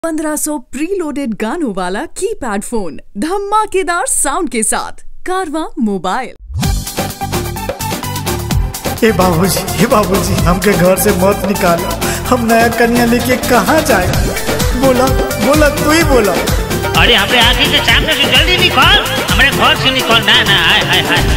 1500 preloaded गानों वाला keypad phone धमाकेदार साउंड के साथ कारवा मोबाइल हे बाबूजी हे बाबूजी हमके घर से मत निकालो हम नया कन्या लेके कहाँ जाए बोला बोला तू ही बोला अरे हमरे आगे के सामने से जल्दी निकल हमरे घर से निकल ना ना हाय हाय हाय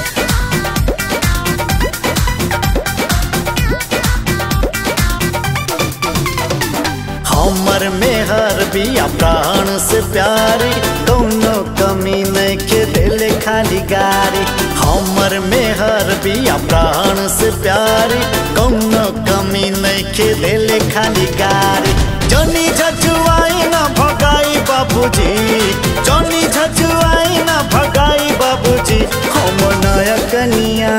हमर मेहर बिया प्राण से प्यारी कौनो कमी नहीं के दिल खाली गारी हमर मेहर बिया प्राण से प्यारी कौनो कमी नहीं के दिल खाली गारी जनी झजुआई ना भगाई बाबूजी जनी झजुआई ना भगाई बाबूजी हम नया कनिया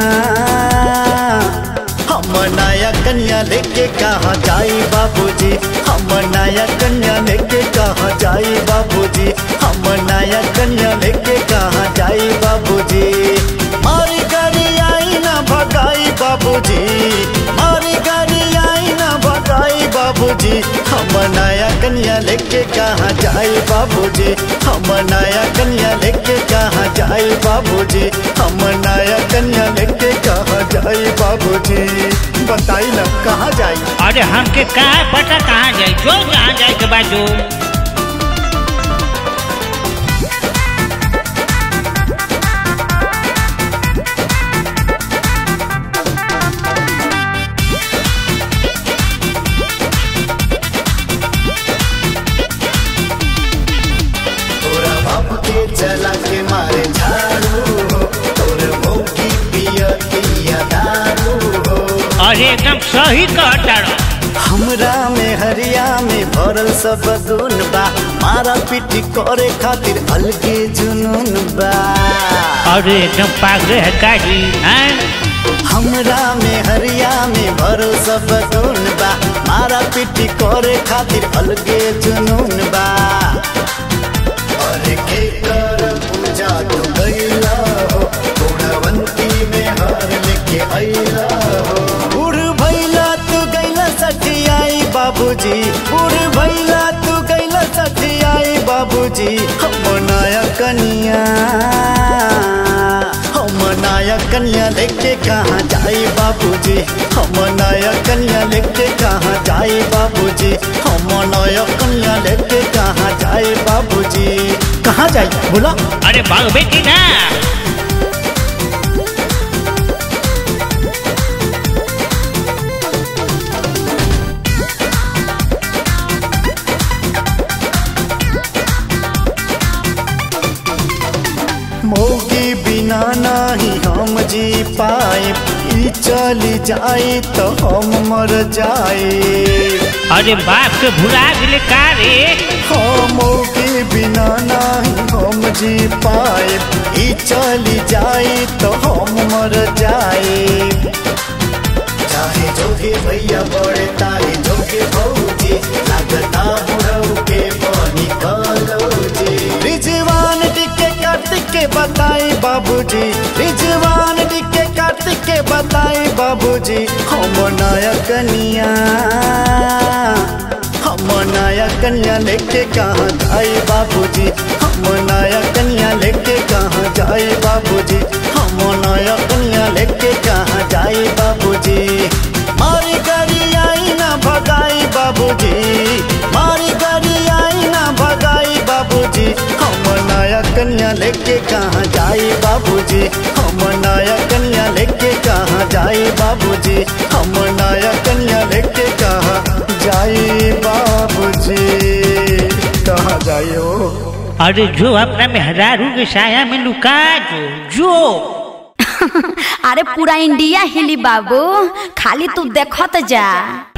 हम नया कन्या लेके कहाँ जाई बाबूजी हम नया कन्या लेके कहाँ जाई बाबूजी हम नया कन्या लेके कहाँ जाई बाबूजी मारी गाड़ी आई ना भगाई बाबूजी मारी गाड़ी आई ना भगाई बाबूजी हम नया कन्या लेके कहाँ जाई बाबूजी हम नया कन्या लेके कहाँ जाई बाबूजी हम नया कन्या लेके कहाँ जाई बाबूजी बताई ना कहाँ जाई अरे हमके कहाँ पता कहाँ जाए जो जहाँ जाए के बाद जो तोरा बाप के चला के मारे झाड़ू हो तोरे मौकी पिया पिया दारू हो अरे एकदम सही कहता रहो हमरा में हरिया में भरल सब गुन बा मारा पीटी करे खातिर अलगे जुनून बा अरे एकदम पागल है काजी हैं हमरा में हरिया में भरल सब गुन बा मारा पीटी करे खातिर अलगे जुनून बा और के कर पूजा तू गईला हो गुणवंती में हार लेके आईला हो उड़ भैला तू गईला सठियाई बाबूजी उड़ भैला तू गईला सठियाई बाबूजी हम नया कनिया हम नया कन्या लेके कहाँ जाई बाबूजी हम नया कन्या लेके कहाँ जाई बाबूजी हम नया कन्या लेके कहाँ जाई बाबूजी कहाँ जाई बोला अरे भागबे की ना मोगी बिना नहीं हम जी पाए ई चली जाई तो हम मर जाए अरे बाप के भुला दिले का रे मोगी बिना नहीं हम जी पाए ई चली जाई तो हम मर जाए चाहे जोगे भैया बड़े तारे जोगे भौजी लागता बुढ़ऊ के पानी कलौजी रिजवान डिके कार्तिक के बताई बाबूजी रिजवान डिके कार्तिक के बताई बाबूजी हम नया कनिया हम नया कन्या लेके कहाँ जाए बाबूजी हम नया कन्या लेके कहाँ जाए बाबूजी हम नया कन्या लेके कहाँ जाए बाबूजी मारी गाड़ी आई ना भगाई बाबूजी मारी गाड़ी आई ना भगाई बाबूजी हम नया कन्या लेके कहाँ जाए बाबूजी हम नया कन्या लेके कहाँ जाए बाबूजी हम नया कन्या लेके कहाँ जाए बाबूजी कहाँ जाए हो अरे जो अपना मेहरारू के साया में लुका जो जो अरे पूरा इंडिया हिली बाबू खाली तू देखत जा